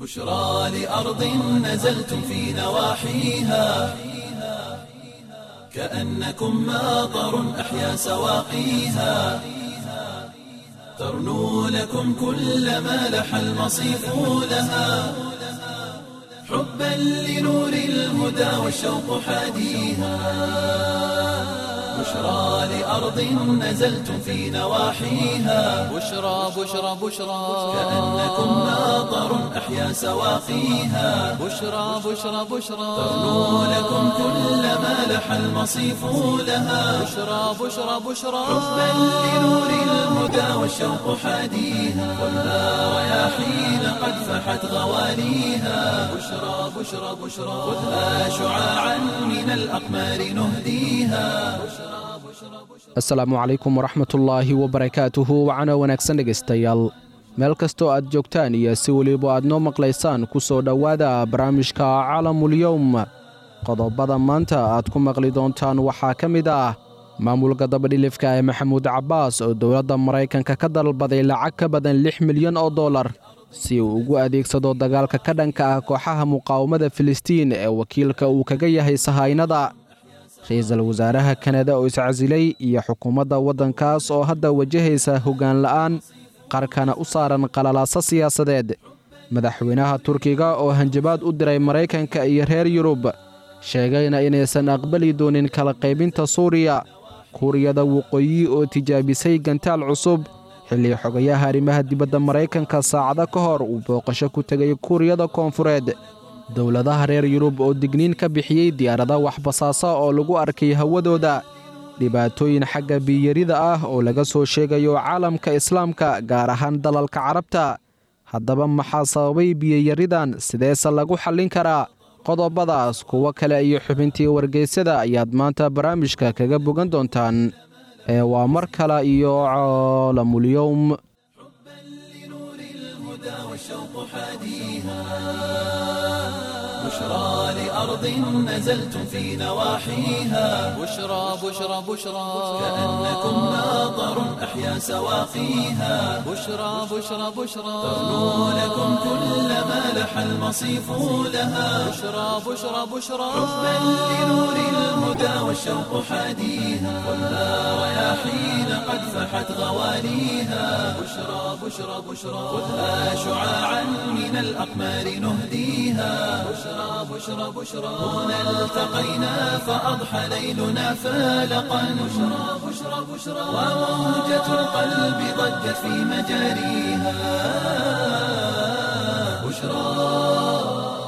بشرى لأرض نزلتم في نواحيها كأنكم ماطر أحيا سواقيها ترنو لكم كل ما لح المصيف لها حبا لنور الهدى والشوق حاديها بشرى لأرض نزلتم في نواحيها بشرى بشرى بشرى كأنكم ماطر أحيا سواقيها بشرى بشرى بشرى ترنو لكم كل ما لح المصيف لها بشرى بشرى بشرى حبا لنور الهدى والشوق حاديها والنار رياحين قد فحت غواليها بشرى بشرى بشرى خذها شعاعا من الأقمار نهديها asalaamu calaykum waraxmatullaahi wabarakaatuhu wacana wanaagsan dhegaystayaal meel kastoo aad joogtaan iyo si weliba aad noo maqlaysaan ku soo dhowaada barnaamijka calamulyowm qodobada maanta aad ku maqli doontaan waxaa ka mid ah maamulka dabadhilifka ee maxamuud cabbaas oo dowladda maraykanka ka dalbaday lacag ka badan lix milyan oo dollar si uu ugu adeegsado dagaalka ka dhanka ah kooxaha muqaawamada filistiin ee wakiilka uu kaga yahay sahaynada ra-iisul wasaaraha kanada oo iscasilay iyo xukuumadda waddankaas oo hadda wajahaysa hoggaan la'aan qarkana u saaran qalalaaso siyaasadeed madaxweynaha turkiga oo hanjabaad u diray maraykanka iyo reer yurub sheegayna inaysan aqbali doonin kala qaybinta suuriya kuuriyada waqooyi oo tijaabisay gantaal cusub xilli xogayaha arrimaha dibadda maraykanka saacado ka hor uu booqasho ku tegay kuuriyada koonfureed dowladaha reer yurub oo digniin ka bixiyey diyaarada waxbasaasa oo lagu arkay hawadooda dhibaatooyin xagga biyarida ah oo laga soo sheegayo caalamka islaamka gaar ahaan dalalka carabta haddaba maxaa sababay biyayaridan sideese lagu xallin karaa qodobadaas kuwo kale iyo xubintii wargeysyada ayaad maanta barnaamijka kaga bogan doontaan ee waa mar kale iyo caalamulyowm لنور الهدى والشوق حاديها بشرى لأرض نزلتم في نواحيها بشرى بشرى بشرى كأنكم ماطر أحيا سواقيها بشرى بشرى بشرى ترنو لكم كل ما لح المصيف لها بشرى بشرى بشرى حبا لنور الهدى والشوق حاديها والنار رياحين قد فحت غواليها بشرى بشرى بشرى خذها شعاعا من الأقمار نهديها بشرى بشرى بشرى هنا التقينا فأضحى ليلنا فالقا بشرى بشرى بشرى وموجة القلب ضجت في مجاريها بشرى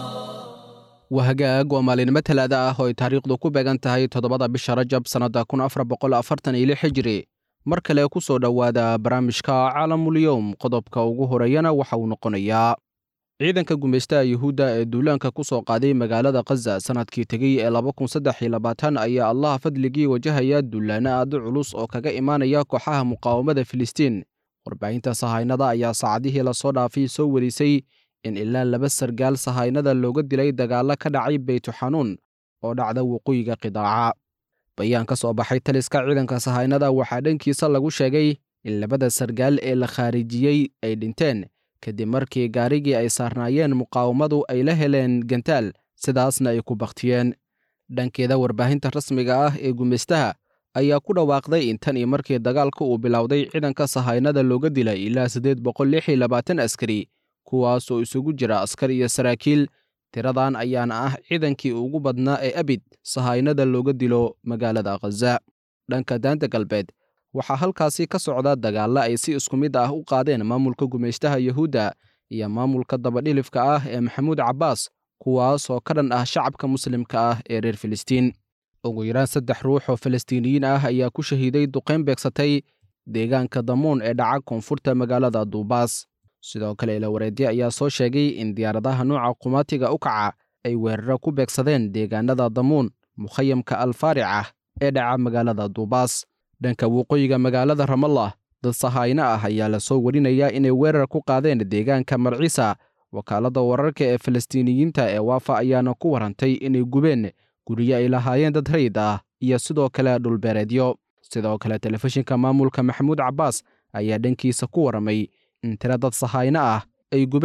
wahagaag waa maalinimo talaada ah oo ay taariikhdu ku beegan tahay toddobada bisha rajab sannadda kun afar boqol afartan iyo lix hijiri mar kale ku soo dhowaada barnaamijka caalamulyowm qodobka ugu horeeyana waxa uu noqonayaa ciidanka gumaystaha yuhuudda ee duulaanka ku soo qaaday magaalada khaza sannadkii tegey ee laba kun saddex iyo labaatan ayaa allaha fadligii wajahaya duulaanno aad u culus oo kaga imaanaya kooxaha muqaawamada filistiin warbaahinta sahaynada ayaa saacadihii lasoo dhaafay soo warisay in ilaa laba sargaal sahaynada looga dilay dagaallo ka dhacay beytuxanuun oo dhacda waqooyiga qidaaca bayaan ka soo baxay taliska ciidanka sahaynada waxaa dhankiisa lagu sheegay in labada sargaal ee la khaarijiyey ay dhinteen kadib markii gaarigii ay saarnaayeen muqaawamadu ay la heleen gantaal sidaasna ay ku bakhtiyeen dhankeeda warbaahinta rasmiga ah ee gumaystaha ayaa ku dhawaaqday in tan iyo markii dagaalka uu bilowday ciidanka sahaynada looga dilay ilaa siddeed boqol lix iyo labaatan askari kuwaas oo isugu jira askar iyo saraakiil tiradan ayaana ah ciidankii ugu badnaa ee abid sahaynada looga dilo magaalada khaza dhanka daanta galbeed waxaa halkaasi ka socda dagaalla ay si isku mid ah u qaadeen maamulka gumaystaha yuhuudda iyo maamulka dabadhilifka ah ee maxamuud cabbaas kuwaas oo ka dhan ah shacabka muslimka ah ee reer filistiin ugu yaraan saddex ruux oo falastiiniyiin ah ayaa ku shahiiday duqayn beegsatay deegaanka damuun ee dhaca koonfurta magaalada duubaas sidoo kale ilawareedye ayaa soo sheegay in diyaaradaha nooca qumaatiga u kaca ay weeraro ku beegsadeen deegaanada damuun mukhayamka alfaaric ah ee dhaca magaalada duubaas dhanka waqooyiga magaalada ramallah dad sahayno ah ayaa lasoo warinayaa inay weerar ku qaadeen deegaanka marciisa wakaaladda wararka ee falastiiniyiinta ee waafa ayaana ku warantay inay gubeen guryo ay lahaayeen dad rayid ah iyo sidoo kale dhulbeereedyo sidoo kale telefishinka maamulka maxamuud cabbaas ayaa dhankiisa ku warramay in tiro dad sahayno ah ay gubeen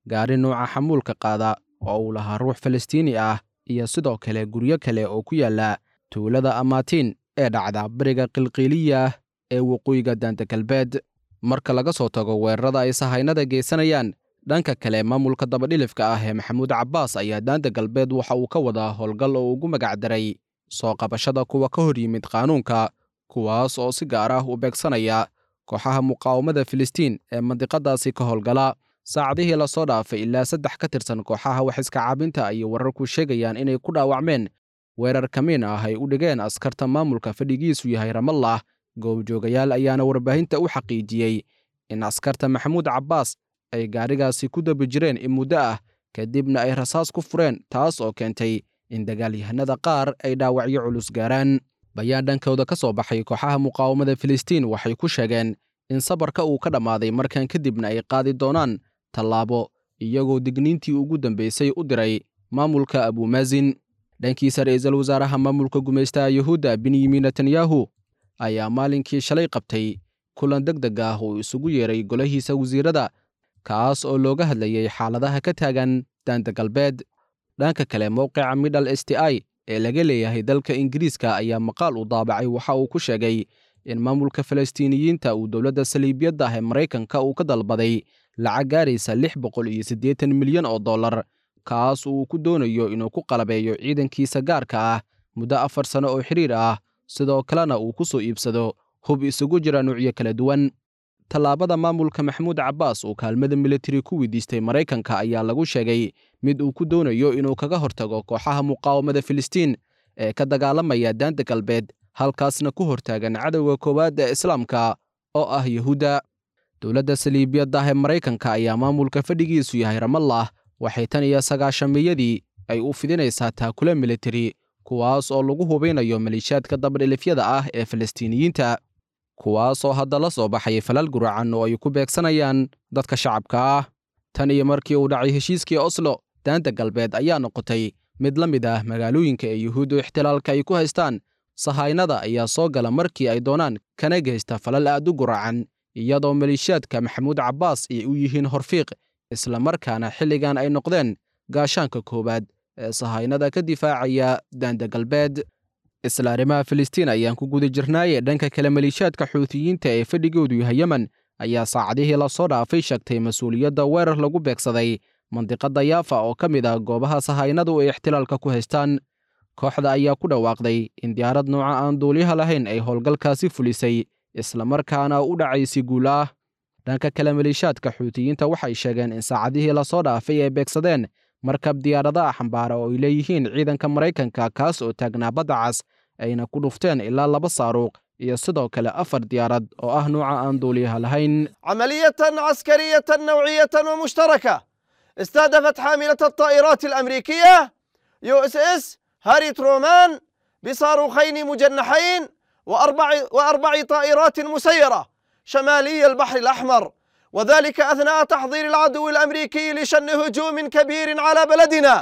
gaari nuuca xamuulka qaada oo uu lahaa ruux falastiini ah iyo sidoo kale guryo kale oo ku yaalla tuulada amaatiin ee dhacda bariga qilqiiliya ee waqooyiga daanta galbeed marka laga soo tago weerarada ay sahaynada geysanayaan dhanka kale maamulka dabadhilifka ah ee maxamuud cabbaas ayaa daanta galbeed waxa uu ka wadaa howlgal oo ugu magacdaray soo qabashada kuwa ka hor yimid qaanuunka kuwaas oo si gaar ah u beegsanaya kooxaha muqaawamada filistiin ee mandiqadaasi ka howlgala saacadihii lasoo dhaafay ilaa saddex ka tirsan kooxaha wax iska caabinta ayay wararku sheegayaan inay ku dhaawacmeen weerar kamiin ah ay u dhigeen askarta maamulka fadhigiisu yahay ramallah goobjoogayaal ayaana warbaahinta u xaqiijiyey in askarta maxamuud cabbaas ay gaadhigaasi ku dabi jireen in muddo ah kadibna ay rasaas ku fureen taas oo keentay in dagaalyahanada qaar ay dhaawacyo culus gaaraan bayaan dhankooda ka soo baxay kooxaha muqaawamada filistiin waxay ku sheegeen in sabarka uu ka dhammaaday markan kadibna ay qaadi doonaan tallaabo iyagoo digniintii ugu dambaysay u diray maamulka abuumaasin dhankiisa ra'iisul wasaaraha maamulka gumaystaha yuhuudda benyamin netanyahu ayaa maalinkii shalay qabtay kulan deg deg ah uu isugu yeeray golahiisa wasiirada kaas oo looga hadlayay xaaladaha ka taagan daanta galbeed dhanka kale mowqica middle s t i ee laga leeyahay dalka ingiriiska ayaa maqaal u daabacay waxa uu ku sheegay in maamulka falastiiniyiinta uu dowladda saliibiyadda ah ee maraykanka uu ka dalbaday lacag gaaraysa lix boqol iyo siddeetan milyan oo dollar kaas uu ku doonayo inuu ku qalabeeyo ciidankiisa gaarka ah muddo afar sano oo xiriir ah sidoo kalena uu ku soo iibsado hub isugu jira nuucyo kala duwan tallaabada maamulka maxamuud cabbaas uu kaalmada militari ku weydiistay maraykanka ayaa lagu sheegay mid uu ku doonayo inuu kaga hortago kooxaha muqaawamada filistiin ee ka dagaalamaya daanta galbeed halkaasna ku hortaagan cadowga koowaad ee islaamka oo ah yuhuudda dowladda saliibiyadda ah ee maraykanka ayaa maamulka fadhigiisu yahay ramallah waxay tan iyo sagaashamiyadii ay u fidinaysaa taakule militari kuwaas oo lagu hubinayo maliishaadka dabadhilifyada ah ee falastiiniyiinta kuwaas oo hadda la soo baxay falal guracan oo ay ku beegsanayaan dadka shacabka ah tan iyo markii uu dhacay heshiiskii oslo daanta galbeed ayaa noqotay mid la mid ah magaalooyinka ee yuhuuddu ixtilaalka ay ku haystaan sahaynada ayaa soo gala markii ay doonaan kana geysta falal aad u guracan iyadoo maliishaadka maxamuud cabbaas ay u yihiin horfiiq islamarkaana xilligan ay noqdeen gaashaanka koowaad ee sahaynada ka difaacaya daanta galbeed isla arrimaha filistiin ayaan ku guda jirnaaye dhanka kale maliishaadka xuutiyiinta ee fadhigoodu yahay yemen ayaa saacadihii lasoo dhaafay sheegtay mas-uuliyadda weerar lagu beegsaday mandiqadda yaafa oo ka mid ah goobaha sahaynadu ay ixtilaalka ku haystaan kooxda ayaa ku dhawaaqday in diyaarad nooca aan duuliyaha lahayn ay howlgalkaasi fulisay islamarkaana u dhacaysi guul ah dhanka kale maliishaadka xuutiyiinta waxay sheegeen in saacadihii lasoo dhaafay ay beegsadeen markab diyaaradaha xambaara oo ay leeyihiin ciidanka maraykanka kaas oo taagnaa badda cas ayna ku dhufteen ilaa laba saaruuq iyo sidoo kale afar diyaarad oo ah nuuca aan duuliyaha lahayn عملية عسكرية نوعية ومشتركة استهدفت حاملة الطائرات الأمريكية يو اس اس هاري ترومان بصاروخين مجنحين وأربع, وأربع طائرات مسيرة شمالي البحر الأحمر وذلك أثناء تحضير العدو الأمريكي لشن هجوم كبير على بلدنا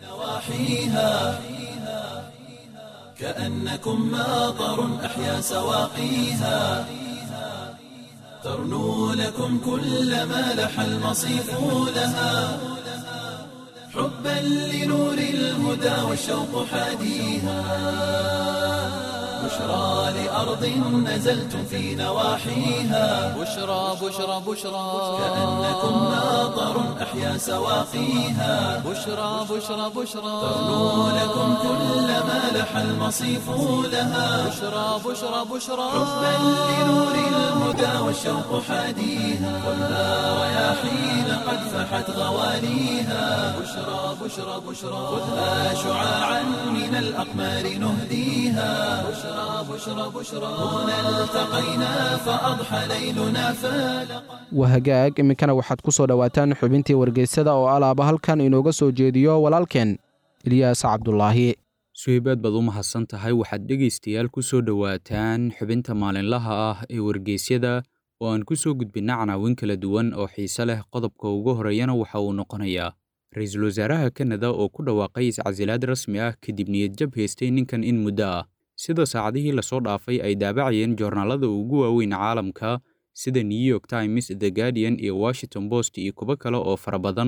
نواحيها كأنكم ماطر أحيا سواقيها ترنو لكم كل ما لح المصيف لها حبا لنور الهدى والشوق حاديها بشرى لأرض نزلتم في نواحيها بشرى بشرى بشرى كأنكم ماطر أحيا سواقيها بشرى بشرى بشرى ترنو لكم كل ما لح المصيف لها بشرى بشرى بشرى حبا لنور الهدى والشوق حاديها خذها رياحين قد فحت غواليها بشرى بشرى بشرى خذها شعاعا من الأقمار نهديها بشرى بشرى بشرى هنا التقينا فأضحى ليلنا فالقا wahagaag iminkana waxaad ku soo dhowaataan xubintii wargeysada oo alaaba halkan inooga soo jeediyo walaalkeen ilyaas cabdulaahi suhaybaad baad u mahadsan tahay waxaad dhegaystayaal ku soo dhowaataan xubinta maalinlaha ah ee wargeysyada oo aan ku soo gudbinna canaawin kala duwan oo xiise leh qodobka ugu horeeyana waxa uu noqonayaa ra-iisul wasaaraha kanada oo ku dhawaaqay iscasilaad rasmi ah kadib niyadjab haystay ninkan in muddo ah sida saacadihii lasoo dhaafay ay daabacayeen joornaalada ugu waaweyn caalamka sida new york times the guardian iyo washington post iyo kuwo kale oo fara badan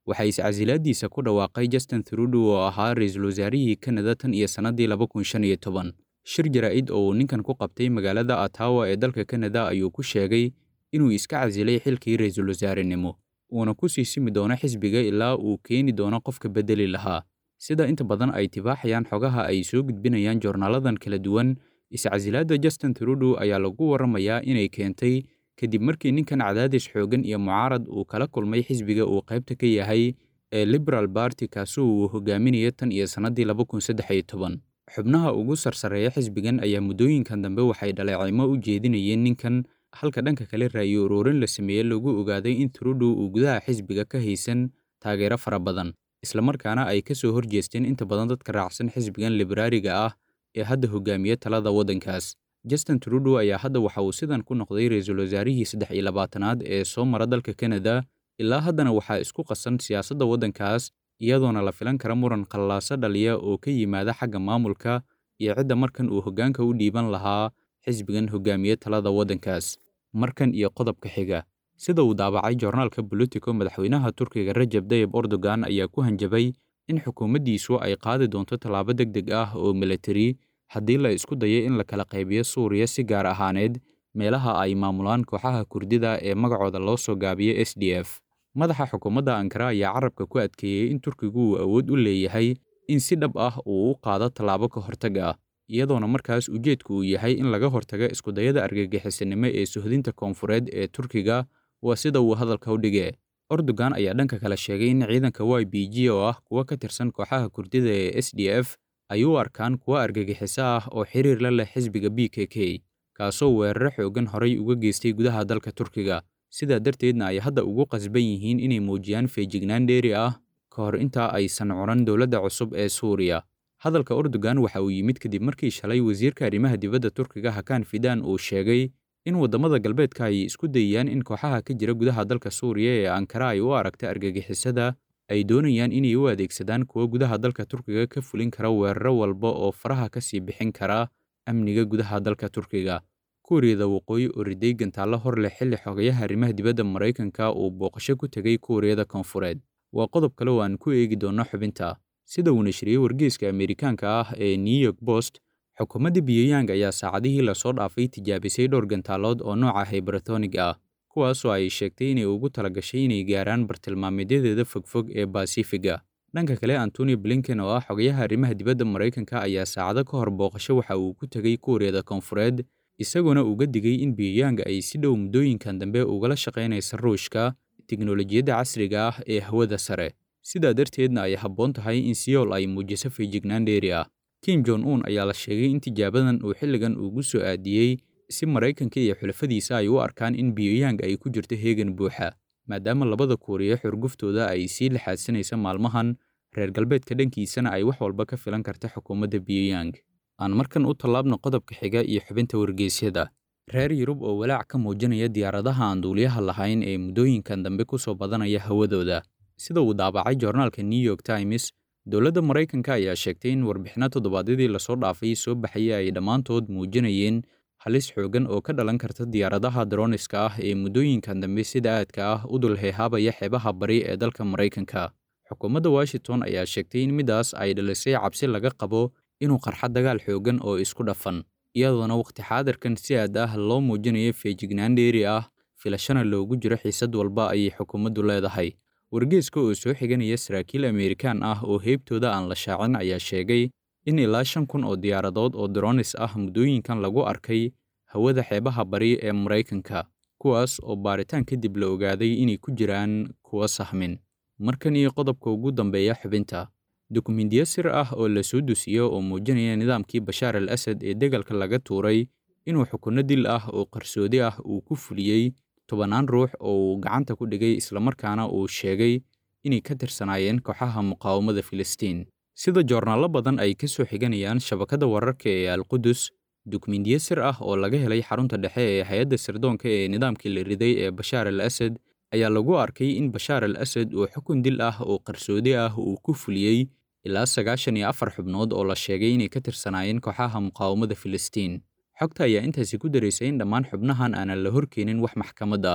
waxaa iscasilaadiisa ku dhawaaqay justin trudeau oo ahaa ra-iisul wasaarihii kanada tan iyo sannaddii laba kun shan iyo toban shir jaraa'id oo uu ninkan ku qabtay magaalada atawa ee dalka kanada ayuu ku sheegay inuu iska casilay xilkii ra-iisul wasaarenimo uuna ku sii simi doono xisbiga ilaa uu keeni doono qofka beddeli lahaa sida inta badan ay tibaaxayaan xogaha ay soo gudbinayaan joornaaladan kala duwan iscasilaadda justin trudeau ayaa lagu warramayaa inay keentay kadib markii ninkan cadaadis xooggan iyo mucaarad uu kala kulmay xisbiga uu qaybta ka yahay ee liberal barty kaasoo uu hogaaminaya tan iyo sannaddii laba kun saddex iyo toban xubnaha ugu sarsareeya xisbigan ayaa muddooyinkan dambe waxay dhaleecimo u jeedinayeen ninkan halka dhanka kale raayo uruurin la sameeyey lagu ogaaday in trudeau uu gudaha xisbiga ka haysan taageero fara badan islamarkaana ay ka soo horjeesteen inta badan dadka raacsan xisbigan liberaariga ah ee hadda hogaamiya talada waddankaas justin trudeau ayaa hadda waxa uu sidan ku noqday ra-iisul wasaarihii saddex iyo labaatanaad ee soo mara dalka kanada ilaa haddana waxaa isku qasan siyaasadda waddankaas iyadoona la filan kara muran khallaaso dhaliya oo ka yimaada xagga maamulka iyo cidda markan uu hoggaanka u dhiiban lahaa xisbigan hogaamiye talada waddankaas markan iyo qodobka xiga sida uu daabacay joornaalka bolitico madaxweynaha turkiga rajab dayib erdogan ayaa ku hanjabay in xukuumaddiisu ay qaadi doonto tallaabo deg deg ah oo militari haddii la isku dayo in la kala qaybiyo suuriya si gaar ahaaneed meelaha ay maamulaan kooxaha kurdida ee magacooda loo soo gaabiyo s d f madaxa xukuumadda ankara ayaa carabka ku adkeeyey in turkigu uu awood u leeyahay in si dhab ah uu u qaado tallaabo ka hortag ah iyadoona markaas ujeedku uu yahay in laga hortago iskudayada argagixisanimo ee suhdinta koonfureed ee turkiga waa sida uu hadalka u dhige erdogan ayaa dhanka kale sheegay in ciidanka y b g oo ah kuwa ka tirsan kooxaha kurdida ee s d f ay u arkaan kuwa argagixiso ah oo xiriir la leh xisbiga b k k kaasoo weeraro xooggan horay uga geystay gudaha dalka turkiga sidaa darteedna ay hadda ugu qasban yihiin inay muujiyaan feejignaan dheeri ah ka hor intaa aysan cunan dowladda cusub ee suuriya hadalka erdogan waxa uu yimid kadib markii shalay wasiirka arrimaha dibadda turkiga hakaan fidan uu sheegay in waddamada galbeedka ay isku dayayaan in kooxaha ka jira gudaha dalka suuriya ee ankara ay u aragta argagixisada ay doonayaan inay u adeegsadaan kuwa gudaha dalka turkiga ka fulin kara weeraro walba oo faraha ka sii bixin kara amniga gudaha dalka turkiga kuuriyada waqooyi oo riday gantaallo hor leh xilli xogayaha arrimaha dibadda maraykanka uu booqasho ku tegay kuuriyada koonfureed waa qodob kale oo aan ku eegi doonno xubinta sida uu nashriyey wargeyska ameerikaanka ah ee new york post xukuumadda biyeyang ayaa saacadihii lasoo dhaafay tijaabisay dhowr gantaalood oo nooca hyberatonig ah kuwaasoo ay sheegtay inay ugu talagashay inay gaaraan bartilmaameedyadeeda fogfog ee basifiga dhanka kale antony blinken oo ah xogayaha arrimaha dibadda maraykanka ayaa saacado ka hor booqasho waxa uu ku tegay kuuriyada koonfureed isagoona uga digay in biyeyang ay si dhow muddooyinkan dambe ugala shaqaynaysa ruushka tiknolojiyadda casriga ah ee hawada sare sidaa darteedna ay habboon tahay in siyool ay muujiso feejignaan dheeri ah kim jon un ayaa la sheegay in tijaabadan uu xilligan ugu soo aadiyey si maraykanka iyo xulafadiisa ay u arkaan in biyeyang ay ku jirto heegan buuxa maadaama labada kuuriya xurguftooda ay sii laxaadsanaysa maalmahan reer galbeedka dhankiisana ay wax walba ka filan karta xukuumadda biyeyang aan markan u tallaabno qodobka xiga iyo xubinta wargeysyada reer yurub oo walaac ka muujinaya diyaaradaha aan duuliyaha lahayn ee muddooyinkan dambe ku soo badanaya hawadooda sida uu daabacay joornaalka new york times dowladda maraykanka ayaa sheegtay in warbixinno toddobaadyadii lasoo dhaafay soo baxaya ay dhammaantood muujinayeen halis xooggan oo ka dhalan karta diyaaradaha droniska ah ee muddooyinkan dambe sida aadka ah u dul heehaabaya xeebaha bari ee dalka maraykanka xukuumadda washington ayaa sheegtay in midaas ay dhalisay cabsi laga qabo inuu qarxa dagaal xooggan oo isku dhafan iyadoona wakhti xaadirkan si aad ah loo muujinayo feejignaan dheeri ah filashana loogu jiro xiisad walba ayay xukuumaddu leedahay wargeeska oo soo xiganaya saraakiil ameerikaan ah oo heybtooda aan la shaacin ayaa sheegay in ilaa shan kun oo diyaaradood oo dronis ah muddooyinkan lagu arkay hawada xeebaha bari ee maraykanka kuwaas oo baaritaan kadib la ogaaday inay ku jiraan kuwa sahmin markan iyo qodobka ugu dambeeya xubinta dukumindiyo sir ah oo la soo dusiyo oo muujinaya nidaamkii bashaar al asad ee degalka laga tuuray inuu xukunno dil ah oo qarsoodi ah uu ku fuliyey tobannaan ruux oo uu gacanta ku dhigay islamarkaana uu sheegay inay ka tirsanaayeen kooxaha muqaawamada filistiin sida joornaallo badan ay ka soo xiganayaan shabakadda wararka ee alqudus dukumindiyo sir ah oo laga helay xarunta dhexe ee hay-adda sirdoonka ee nidaamkii la riday ee bashaar al asad ayaa lagu arkay in bashaar al asad uu xukun dil ah oo qarsoodi ah uu ku fuliyey ilaa sagaashan iyo afar xubnood oo la sheegay inay ka tirsanaayeen kooxaha muqaawamada filistiin xogta ayaa intaasi ku daraysay in dhammaan xubnahan aanan la horkeenin wax maxkamad ah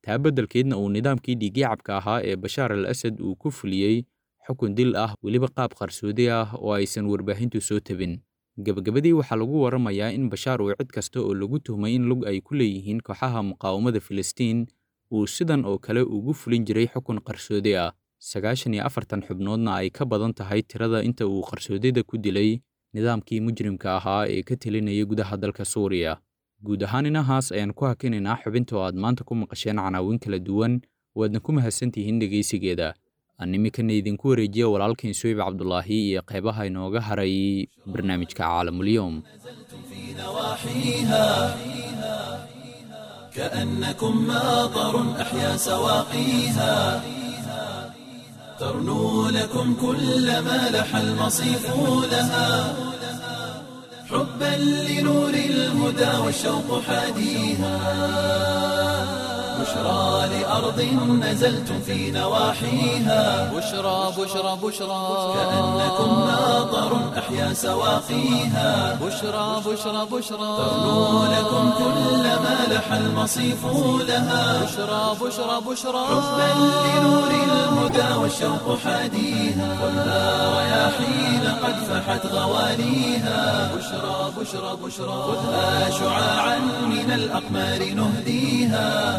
taa beddelkeedna uu nidaamkii dhiigyacabka ahaa ee bashaar al asad uu ku fuliyey xukun dil ah weliba qaab qarsoodi ah oo aysan warbaahintu soo tabin gebagabadii waxaa lagu waramayaa in bashaar uu cid kasta oo lagu tuhmay in lug ay ku leeyihiin kooxaha muqaawamada filistiin uu sidan oo kale ugu fulin jiray xukun qarsoodi ah sagaashan iyo afartan xubnoodna ay ka badan tahay tirada inta uu qarsoodida ku dilay nidaamkii mujrimka ahaa ee ka telinaya gudaha dalka suuriya guud ahaan inahaas ayaan ku hakinaynaa xubinta oo aad maanta ku maqasheen canaawin kala duwan waadna ku mahadsantihiin dhegaysigeeda aan iminkana idinku wareejiya walaalkiin suweyb cabdulaahi iyo qeybaha inooga haray barnaamijka caalamulyoom كأنكم ماطر أحيا سواقيها ترنو لكم كل ما لح المصيف لها حبا لنور الهدى والشوق حاديها بشرى لأرض نزلتم في نواحيها بشرى بشرى بشرى كأنكم ماطر أحيا سواقيها بشرى بشرى بشرى ترنو لكم كل ما لح المصيف لها بشرى بشرى بشرى حبا لنور الهدى والشوق حاديها والنار رياحين قد فحت غواليها بشرى بشرى بشرى خذها شعاعا من الأقمار نهديها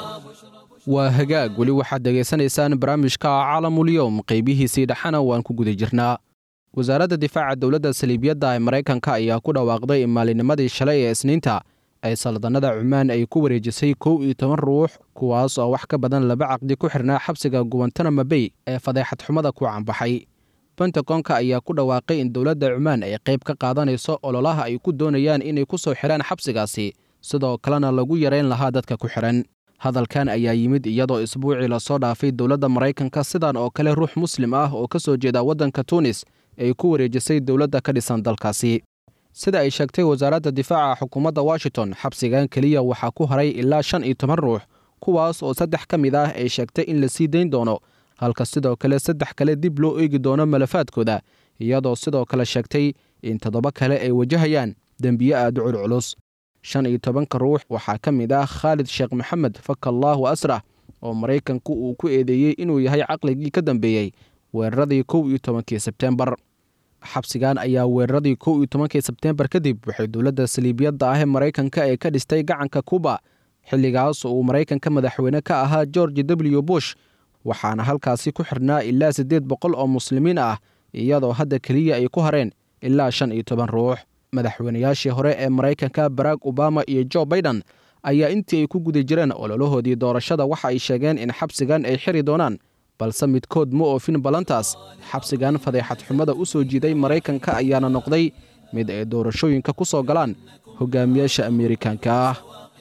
waa hagaag weli waxaad dhegaysanaysaan barnaamijka caalamulyoom qaybihiisii dhexana waan ku guda jirnaa wasaaradda difaaca dowladda saliibiyadda ee maraykanka ayaa ku dhawaaqday in maalinimadii shalay ee isniinta ay saldanada cumaan ay ku wareejisay kow iyo toban ruux kuwaas oo wax ka badan laba caqdi ku xirnaa xabsiga guwantanamo bay ee fadeexad xumada ku caanbaxay bentagonka ayaa ku dhawaaqay in dowladda cumaan ay qayb ka qaadanayso ololaha ay ku doonayaan inay ku soo xidhaan xabsigaasi sidoo kalena lagu yarayn lahaa dadka ku xidhan hadalkan ayaa yimid iyadoo isbuucii lasoo dhaafay dowladda maraykanka sidan oo kale ruux muslim ah oo ka soo jeeda waddanka tuunis ay ku wareejisay dowladda ka dhisan dalkaasi sida ay sheegtay wasaaradda difaaca xukuumadda washington xabsigan keliya waxaa ku haray ilaa shan iyo toban ruux kuwaas oo saddex ka mid ah ay sheegtay in la sii dayn doono halka sidoo kale saddex kale dib loo eegi doono malafaadkooda iyadoo sidoo kale sheegtay in toddoba kale ay wajahayaan dembiye aad u culculus shan iyo tobanka ruux waxaa ka mid ah khaalid sheekh maxamed fakallaahu asrah oo maraykanku uu ku eedeeyey inuu yahay caqligii ka dambeeyey weeraradii kow iyo tobankii sebteembar xabsigan ayaa weeraradii kow iyo tobankii sebteembar kadib waxay dowladda saliibiyadda ah ee maraykanka ee ka dhistay gacanka kuba xilligaas uu maraykanka madaxweyne ka ahaa george w bush waxaana halkaasi ku xirnaa ilaa siddeed boqol oo muslimiin ah iyadoo hadda keliya ay ku hareen ilaa shan iyo toban ruux madaxweynayaashii hore ee maraykanka barack obama iyo jo baiden ayaa intii ay ku guda jireen ololahoodii doorashada waxa ay sheegeen in xabsigan ay xiri doonaan balse midkood ma oofin ballantaas xabsigan fadeexad xumada u soo jiiday maraykanka ayaana noqday mid ay doorashooyinka ku soo galaan hogaamiyaasha ameerikaanka ah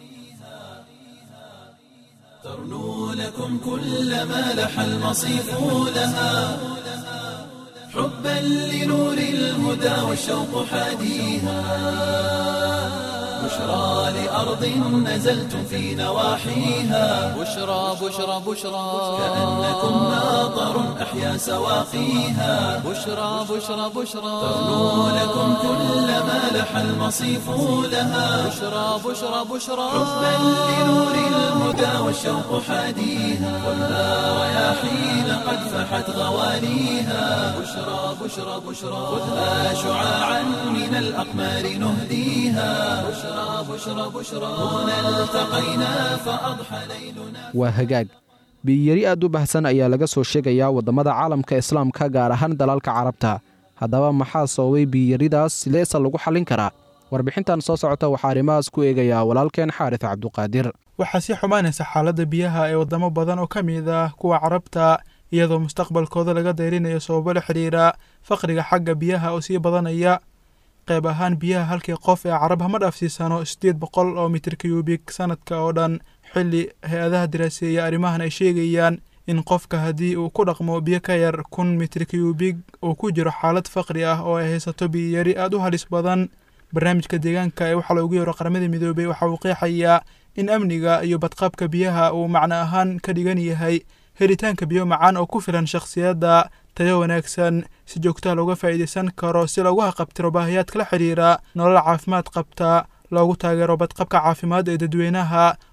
ترنو لكم كل ما لح المصيف لها حبا لنور الهدى والشوق حاديها بشرى لأرض نزلتم في نواحيها بشرى بشرى بشرى كأنكم ماطر أحيا سواقيها بشرى بشرى بشرى ترنو لكم كل ما لح المصيف لها بشرى بشرى بشرى حبا لنور الهدى والشوق حاديها والنار رياحين قد فحت غواليها بشرى بشرى بشرى خذها شعاعا من الأقمار نهديها بشرى بشرى بشرى هنا التقينا فأضحى ليلنا waa hagaag biyiyari aad u bahsan ayaa laga soo sheegayaa waddamada caalamka islaamka gaar ahaan dalalka carabta haddaba maxaa sababay biyiyaridaas sideese lagu xallin karaa warbixintan soo socota waxaa arrimahaas ku eegayaa walaalkeen xaaris cabduqaadir waxaa sii xumaanaysa xaaladda biyaha ee waddamo badan oo ka mid ah kuwa carabta iyadoo mustaqbalkooda laga dayrinayo sababo la xidhiira faqriga xagga biyaha oo sii badanaya qayb ahaan biyaha halkii qof ee carab hama dhaafsiisano siddeed boqol oo mitir kiyubik sanadka oo dhan xilli hay-adaha diraaseeya arrimahan ay sheegayaan in qofka haddii uu ku dhaqmo biyo ka yar kun mitir kiyubig uu ku jiro xaalad faqri ah oo ay haysato biyiyari aad u halis badan barnaamijka deegaanka ee waxaa loogu yeero qaramada midoobay waxa uu qeexayaa in amniga iyo badqabka biyaha uu macno ahaan ka dhigan yahay helitaanka biyo macaan oo ku filan shakhsiyadda tayo wanaagsan si joogtaha looga faa'iidaysan karo si loogu haqabtiro baahiyaadka la xidhiira nolol caafimaad qabta loogu taageero badqabka caafimaad ee dadweynaha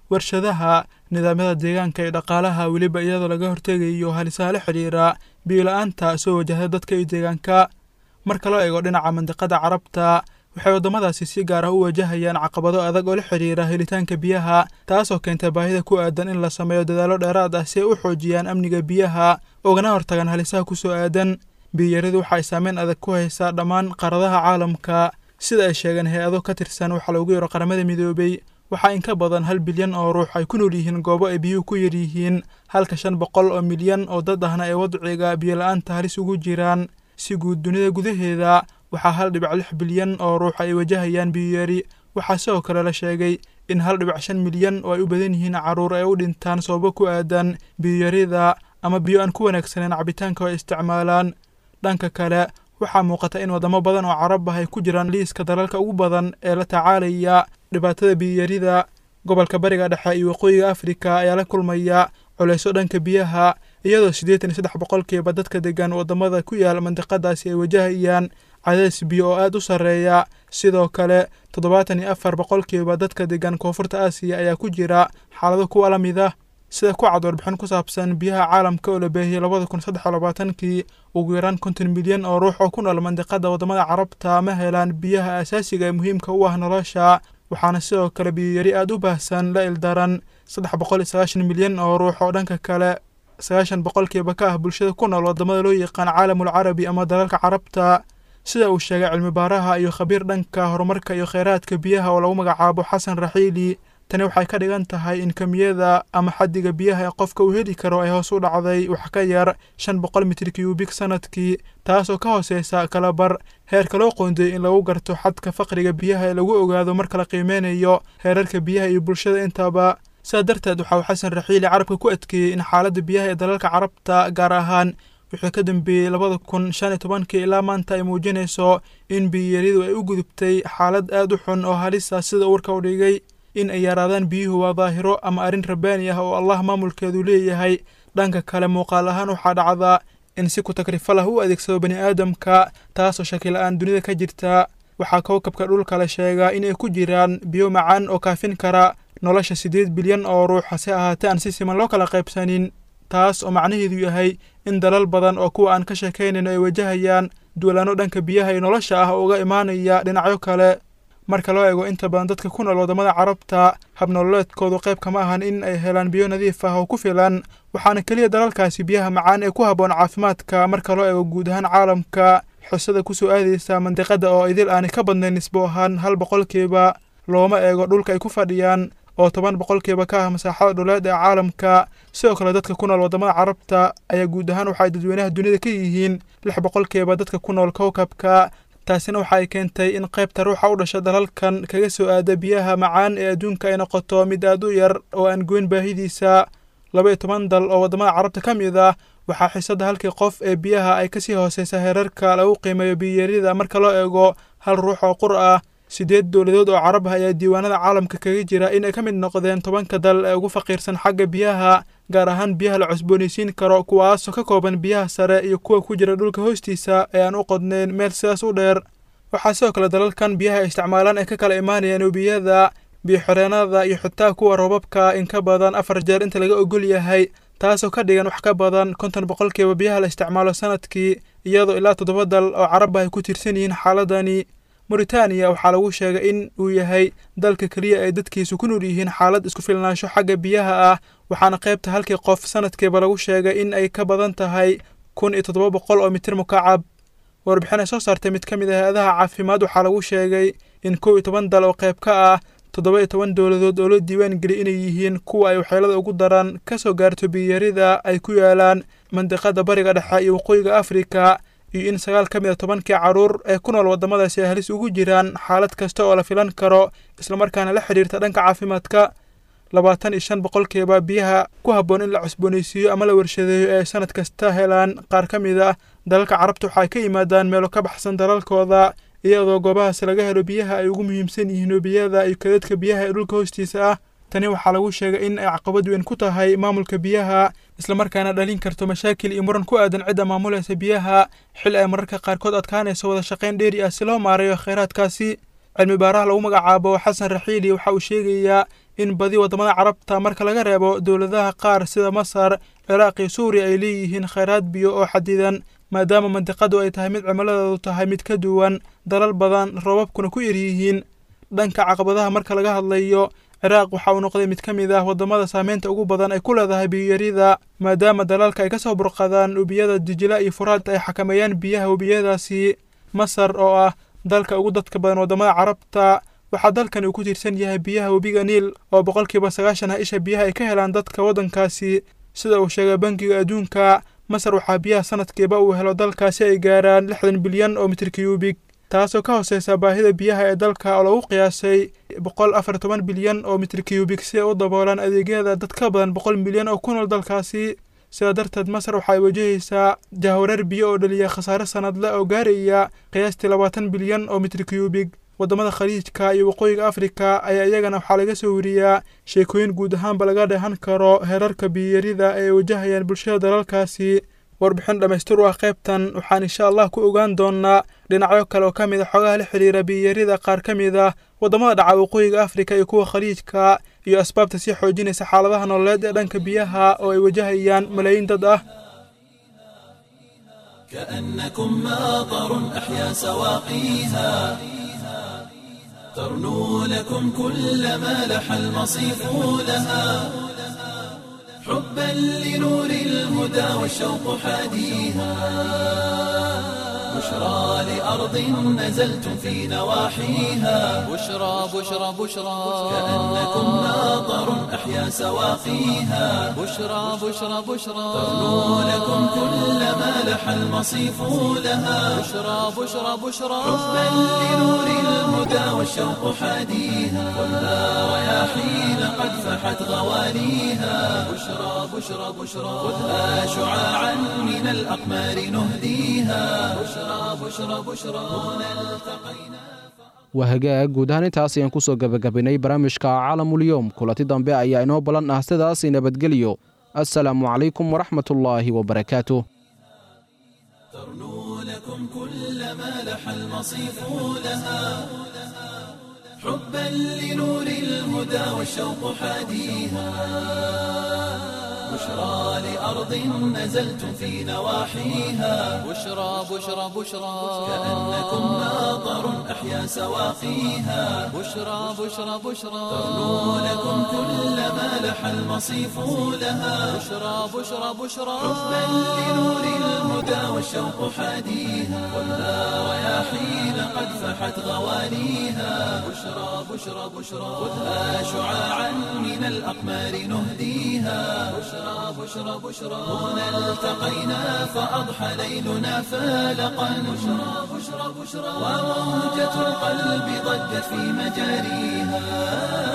warshadaha nidaamyada deegaanka iyo dhaqaalaha weliba iyadoo laga hortegayo halisaha la xidhiira biyo-la-aanta soo wajahda dadka iyo deegaanka marka loo eego dhinaca mandiqada carabta waxay waddamadaasi si gaar ah u wajahayaan caqabado adag oo la xidhiira helitaanka biyaha taasoo keentay baahida ku aadan in la sameeyo dadaallo dheeraad ah si ay u xoojiyaan amniga biyaha ogana hortagaan halisaha ku soo aadan biyiyaradu waxa ay saameyn adag ku haysaa dhammaan qaaradaha caalamka sida ay sheegeen hay-ado ka tirsan waxaa loogu yaro qaramada midoobay waxaa in ka badan hal bilyan oo ruux ay ku nool yihiin goobo ay biyuhu ku yar yihiin halka shan boqol oo milyan oo dad ahna ay wadciga biyo-la-aanta halis ugu jiraan si guud dunida gudaheeda waxaa hal dhibic lix bilyan oo ruux ay wajahayaan biyoyari waxaa sidoo kale la sheegay in hal dhibic shan milyan oo ay u badan yihiin carruur ay u dhintaan sababo ku aadan biyoyarida ama biyo aan ku wanaagsaneen cabitaanka oo ay isticmaalaan dhanka kale waxaa muuqata in waddamo badan oo carab ah ay ku jiraan liiska dalalka ugu badan ee la tacaalaya dhibaatada biyoyarida gobolka bariga dhexe iyo waqooyiga afrika ayaa la kulmaya culayso dhanka biyaha iyadoo siddeetan iyo saddex boqolkiiba dadka degan waddamada ku yaal mandiqadaasi ay wajahayaan cadays biyo oo aad u sarreeya sidoo kale toddobaatan iyo afar boqolkiiba dadka degan koonfurta aasiya ayaa ku jira xaalado kuwa la mid ah sida ku cad warbixin ku saabsan biyaha caalamka oo la beehiyey labada kun saddex iyo labaatankii ugu yaraan konton milyan oo ruux oo ku nool mandiqada waddamada carabta ma helaan biyaha asaasiga ee muhiimka u ah nolosha waxaana sidoo kale biyoyari aad u baahsan la ildaran saddex boqol iyo sagaashan milyan oo ruux oo dhanka kale sagaashan boqolkiiba ka ah bulshada ku nool waddamada loo yaqaan caalamul carabi ama dalalka carabta sida uu sheegay cilmi baaraha iyo khabiir dhanka horumarka iyo kheyraadka biyaha oo lagu magacaabo xasan raxiili tani waxay ka dhigan tahay in kamiyada ama xaddiga biyaha ee qofka uu heli karo ay hoos u dhacday wax ka yar shan boqol mitir cubic sanadkii taasoo ka hooseysa kalabar heerka loo qoondeeyey in lagu garto xadka faqriga biyaha ee lagu ogaado marka la qiimeynayo heerarka biyaha iyo bulshada intaba sidaa darteed waxa uu xasan raxiili carabka ku adkeeyey in xaaladda biyaha ee dalalka carabta gaar ahaan wixii ka dambeeyey labada kun shan iyo tobankii ilaa maanta ay muujinayso in biyiyaridu ay u gudubtay xaalad aad u xun oo halisa sida uurka u dhigay in ay yaraadaan biyuhu waa daahiro ama arrin rabbaani ah oo allah maamulkeedu leeyahay dhanka kale muuqaal ahaan waxaa dhacdaa in si ku takrifo lah u adeegsado bani aadamka taasoo shakila-aan dunida ka jirta waxaa kowkabka dhulka la sheegaa in ay ku jiraan biyo macaan oo kaafin kara nolosha siddeed bilyan oo ruux hase ahaatee aan si siman loo kala qaybsanin taas oo macnaheedu yahay in dalal badan oo kuwa aan ka sheekaynayno ay wajahayaan duwalaano dhanka biyaha iyo nolosha ah oo uga imaanaya dhinacyo kale marka loo eego inta badan dadka ku nool waddamada carabta habnololeedkoodu qayb kama ahan in ay helaan biyo nadiif ah oo ku filan waxaana keliya dalalkaasi biyaha macaan ee ku habboon caafimaadka marka loo eego guud ahaan caalamka xusada kusoo aadaysa mandiqada oo idil aanay ka badnayn nisbo ahaan hal boqolkiiba looma eego dhulka ay ku fadhiyaan oo toban boqolkiiba ka ah masaaxada dhuleed ee caalamka sidoo kale dadka ku nool waddamada carabta ayaa guud ahaan waxay dadweynaha dunida ka yihiin lix boqolkiiba dadka ku nool kowkabka taasina waxa ay keentay in qaybta ruuxa u dhasha dalalkan kaga soo aada biyaha macaan ee adduunka ay noqoto mid aad u yar oo aan goyn baahidiisa laba iyo toban dal oo waddamada carabta ka mid ah waxaa xiisadda halkii qof ee biyaha ay kasii hooseysa heerarka lagu qiimeeyo biyarida marka loo eego hal ruux oo qur ah siddeed dowladood oo carab ah ayaa diiwaanada caalamka kaga jira in ay ka mid noqdeen tobanka dal ee ugu faqiirsan xagga biyaha gaar ahaan biyaha la cusboonaysiin karo kuwaasoo ka kooban biyaha sare iyo kuwa ku jira dhulka hoostiisa ee aan u qodnayn meel sidaas u dheer waxaa sidoo kale dalalkan biyaha ay isticmaalaan ay ka kala imaanayaan webiyada biyo-xoreenada iyo xitaa kuwa roobabka in ka badan afar jeer inta laga ogol yahay taasoo ka dhigan wax ka badan konton boqolkiiba biyaha la isticmaalo sanadkii iyadoo ilaa toddoba dal oo caraba ay ku tiirsan yihiin xaaladani moritaaniya waxaa lagu sheegay in uu yahay dalka keliya ay dadkiisu ku nool yihiin xaalad isku filnaansho xagga biyaha ah waxaana qaybta halkii qof sanadkiiba lagu sheegay in ay ka badan tahay kun iyo toddoba boqol oo mitir mukacab warbixin ay soo saartay mid ka mid ah hay-adaha caafimaad waxaa lagu sheegay in kow iyo toban dal oo qayb ka ah toddoba iyo toban dowladood oo loo diiwaan geliyay inay yihiin kuwa ay waxyeelada ugu daran ka soo gaarto biyarida ay ku yaalaan mandiqada bariga dhexe iyo waqooyiga afrika iyo in sagaal ka mid a tobankii carruur ee ku nool waddamadaasi ay halis ugu jiraan xaalad kasta oo la filan karo islamarkaana la xidhiirta dhanka caafimaadka labaatan iyo shan boqolkiiba biyaha ku habboon in la cusboonaysiiyo ama la warshadeeyo ee ay sanad kasta helaan qaar ka mid ah dalalka carabta waxaay ka yimaadaan meelo ka baxsan dalalkooda iyadoo goobahaas laga helo biyaha ay ugu muhiimsan yihiin webiyada iyo kadadka biyaha ee dhulka hoostiisa ah tani waxaa lagu sheegay in ay caqabad weyn ku tahay maamulka biyaha islamarkaana dhalin karto mashaakil iyo muran ku aadan cidda maamulaysa biyaha xil ay mararka qaarkood adkaanayso wada shaqayn dheeri ah si loo maareeyo kheyraadkaasi cilmi baaraha lagu magacaabo xasan raxiili waxa uu sheegayaa in badi waddamada carabta marka laga reebo dowladaha qaar sida masar ciraaq iyo suuriya ay leeyihiin khayraad biyo oo xadidan maadaama mandiqadu ay tahay mid cimiladoodu tahay mid ka duwan dalal badan roobabkuna ku yaryihiin dhanka caqabadaha marka laga hadlayo ciraaq waxa uu noqday mid ka mid ah waddamada saameynta ugu badan ay ku leedahay biyoyarida maadaama dalalka ay ka soo burqadaan webiyada dijila iyo furaad ay xakameeyaan biyaha webiyadaasi masar oo ah dalka ugu dadka badan waddamada carabta waxaa dalkani uu ku tiirsan yahay biyaha webiga niil oo boqolkiiba sagaashan ah isha biyaha ay ka helaan dadka waddankaasi sida uu sheegay bankiga adduunka masar waxaa biyaha sanadkiiba uu helo dalkaasi ay gaaraan lixdan bilyan oo mitir kiyuubig taasoo ka hooseysa baahida biyaha ee dalka oo lagu qiyaasay boqol afar toban bilyan oo mitir kiyuubig si ay u daboolaan adeegyada dad ka badan boqol milyan oo ku nool dalkaasi sidaa darteed masar waxay wajahaysaa jahwareer biyo oo dhaliya khasaare sanadle oo gaaraya qiyaastii labaatan bilyan oo mitir kiyuubig waddamada khaliijka iyo waqooyiga afrika ayaa iyagana waxaa laga soo wariyaa sheekooyin guud ahaanba laga dheehan karo heerarka biyoyarida ee ay wajahayaan bulshada dalalkaasi warbixin dhammaystir u ah qaybtan waxaan insha allah ku ogaan doonnaa dhinacyo kale oo ka mid a xogaha la xidhiira biyoyarida qaar ka mid ah waddamada dhaca waqooyiga afrika iyo kuwa khaliijka iyo asbaabta sii xoojinaysa xaaladaha nololeed ee dhanka biyaha oo ay wajahayaan malaayiin dad ah كأنكم ماطر أحيا سواقيها ترنو لكم كل ما لح المصيف لها حبا لنور الهدى والشوق حاديها بشرى لأرض نزلتم في نواحيها بشرى بشرى بشرى كأنكم ماطر أحيا سواقيها بشرى بشرى بشرى ترنو لكم كل ما لح المصيف لها بشرى بشرى بشرى حبا لنور الهدى والشوق حاديها والنار رياحين قد فحت غواليها بشرى بشرى بشرى خذها شعاعا من الأقمار نهديها بشرى بشرى بشرى هنا التقينا waa hagaag guud ahaan intaas ayaan ku soo gebagabaynay barnaamijka caalamulyoom kulanti dambe ayaa inoo ballan ah sidaas nabadgelyo assalaamu calaykum waraxmatullaahi wabarakaatuh ترنو لكم كل ما لح المصيف لها حبا لنور الهدى والشوق حاديها بشرى لأرض نزلتم في نواحيها بشرى بشرى بشرى كأنكم ماطر أحيا سواقيها بشرى بشرى بشرى ترنو لكم كل ما لح المصيف لها بشرى بشرى بشرى حبا لنور الهدى والشوق حاديها والنار رياحين قد فحت غواليها بشرى بشرى بشرى خذها شعاعا من الأقمار نهديها بشرى بشرى بشرى هنا التقينا فأضحى ليلنا فالقا بشرى بشرى بشرى وموجة القلب ضجت في مجاريها